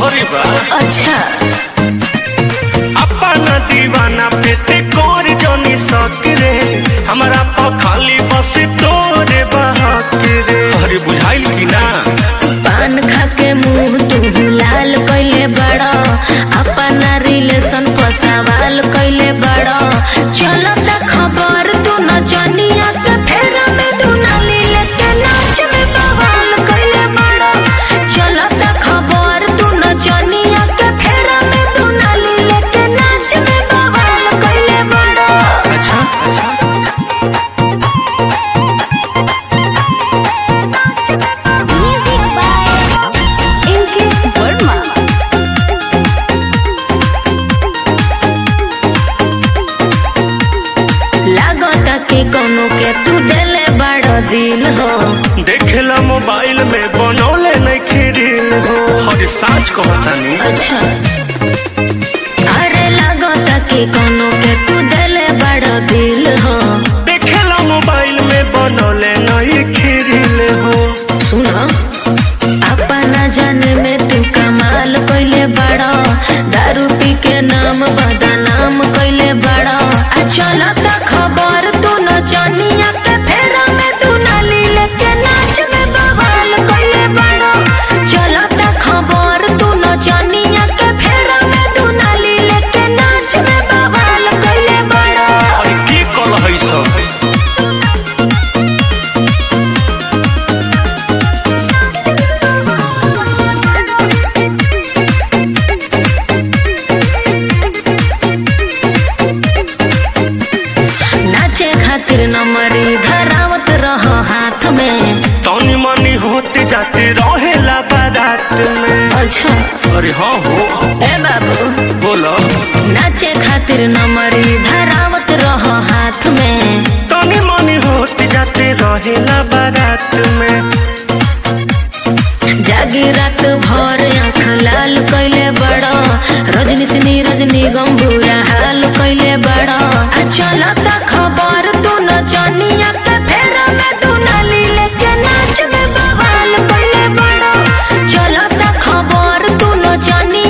लहरी बा अच्छा अपन दीवाना पे ते कर जनी सकरे हमरा पा खाली बस तोरे बहक रे अरे बुझाइल कि ना पान खा के मुंह तू लाल कइले बड़ा अपना रिलेशन पर सवाल कइले बड़ा चलत खबर तू न जनिया के फेरा में तू नाली लेके नाच में बवाल कइले बड़ा चलत खबर तू न जनिया के फेरा में तू नाली लेके नाच में बवाल कइले बड़ा अच्छा Music by इनके वर्मा लागता कि कोनो के तू देले बड़ा दिल हो देखेला मोबाइल में बनौले नहीं खीरिल हो हर साच कहतानी अच्छा अरे लागता कि कोनो के तू देले बड़ा दिल हो देखेला मोबाइल में बनौले नहीं खीरिल हो सुनो अपना जान में तू कमाल कइले बड़ा दारू पी के नाम बदनाम कइले बड़ा आ चलत खबर तू न जानिया के फेरा में तू नाली लेके नाच में बवाल कइले बड़ा चलत खबर तू न जानिया के फेरा में तू नाली लेके नाच में बवाल कइले बड़ा अरे की कल है सब नाचे खातिर नमरी धरावत रह हाथ में तनी मनी होते जाते रहेला बारात में अच्छा अरे हाँ हो ए बाबू बोलो नाचे खातिर नमरी धरावत रह हाथ में तनी मनी होते जाते रहेला बारात में जागी रात भर आँख लाल कैले बड़ा रजनी सिनी रजनी गंभूरा हाल कैले बड़ा आ चलत खबर तू न जानिया के फेरा में तू नाली लेके नाच में बवाल कैले बड़ा चलत खबर तू न जानी